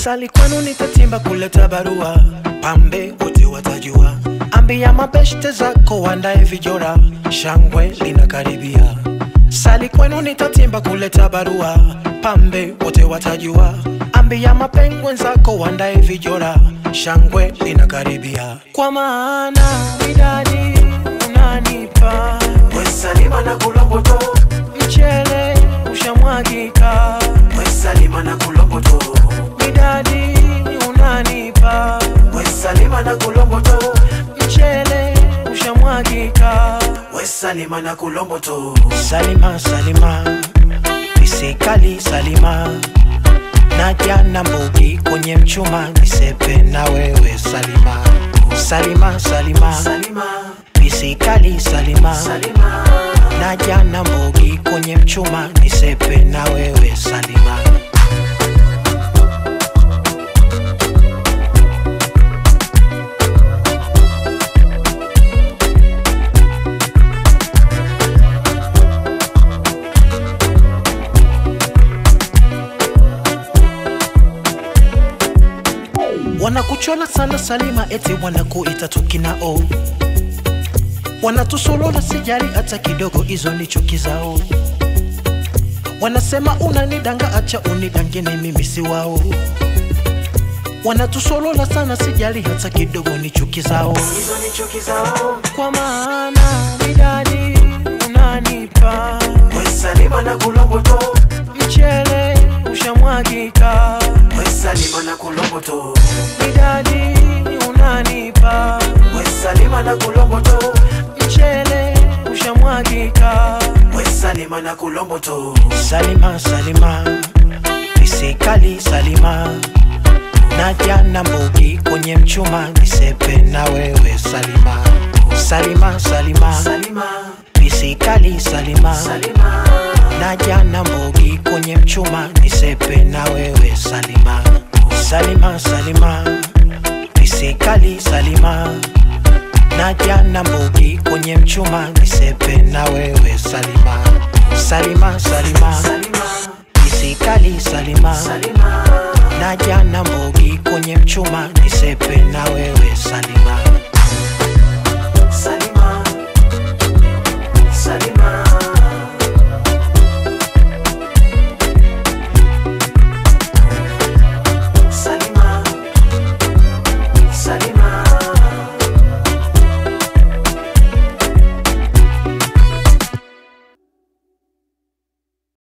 Sali kwenu nitatimba kuleta barua, pambe wote watajua. Ambia mabeshte zako wandae vijora, shangwe linakaribia. Sali kwenu nitatimba kuleta barua, pambe wote watajua. Ambia mapengwe zako wandae vijora, shangwe linakaribia. Kwa maana midadi unanipa Wesalima na kulomboto, mchele ushamwagika, Wesalima na kulomboto, midadi unanipa Wesalima na kulomboto, mchele ushamwagika. Wesalima na kulomboto. Salima, Salima, pisikali Salima, naja na mbugi kwenye mchuma, nisepe na wewe Salima. Salima, Salima, Salima, pisikali Salima, Salima, naja na mbugi kwenye mchuma, nisepe na wewe Salima. Wanakuchola sana Salima, eti wanakuita tukinao, wanatusolola sijari hata kidogo, hizo ni chuki zao. Wanasema unanidanga, acha unidangene, mimi si wao. Wanatusolola sana sijali hata kidogo, ni chuki zao. hizo ni chuki zao. Kwa maana midadi unanipa Wesalima na kulomboto, mchele ushamwagika, Wesalima na kulomboto, midadi unanipa Wesalima na kulomboto, mchele ushamwagika. Wesalima na kulomboto. Salima, Salima, pisikali Salima, naja na mbugi kwenye mchuma, nisepe na wewe Salima. Salima, Salima, Salima, pisikali Salima, Salima, naja na mbugi kwenye mchuma, nisepe na wewe Salima. Salima, Salima, pisikali Salima, naja na mbugi kwenye mchuma, nisepe na wewe Salima. Salima, Salima, Salima, pisikali Salima, Salima, naja na mbugi kwenye mchuma, nisepe na wewe Salima.